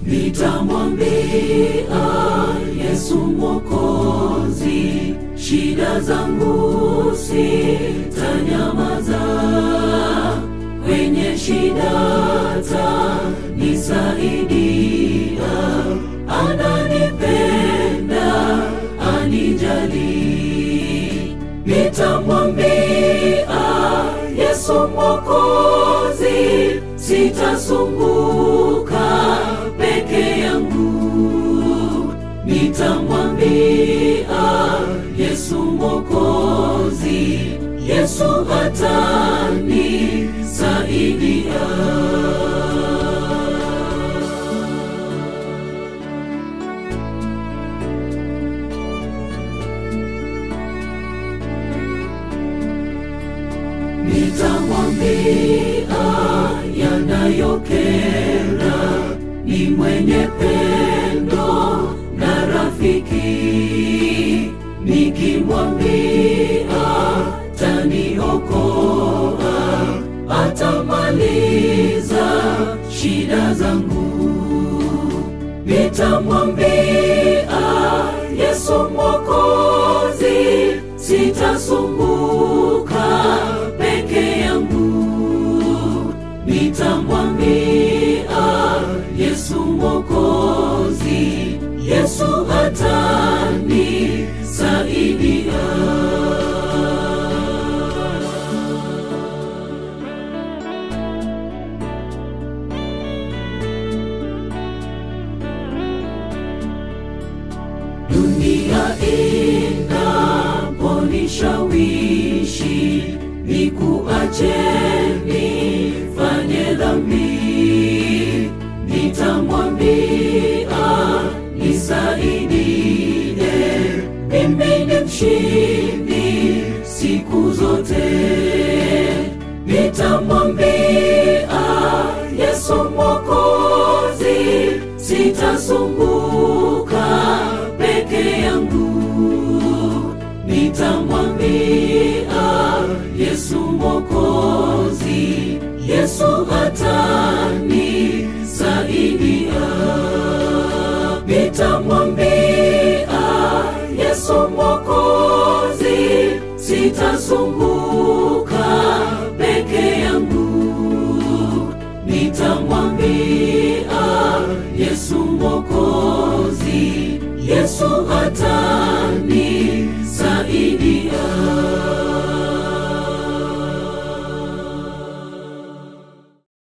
nitamwambia Yesu Mwokozi, shida zangu sitanyamaza, kwenye shida tanisaidia, ananipenda, anijali, nitamwambia Yesu Mwokozi, sitasumbuka peke yangu, nitamwambia Yesu Mwokozi, Yesu atanisaidia. Nitamwambia yanayokera, ni mwenye pendo na rafiki. Nikimwambia taniokoa, atamaliza shida zangu. Nitamwambia Yesu Mwokozi, sitasumbuka peke yangu. Nitamwambia Yesu Mwokozi, Yesu atanisaidia. Dunia inaponishawishi nikuache nifanye dhambi, nitamwambia nisaidie, mimi ni mshindi siku zote. Nitamwambia Yesu Mwokozi, sitasumbuka peke yangu, nitamwambia Yesu Mwokozi, Yesu atanisaidia. Nitamwambia Yesu Mwokozi, sitasumbuka peke yangu, nitamwambia Yesu Mwokozi, Yesu atanisaidia.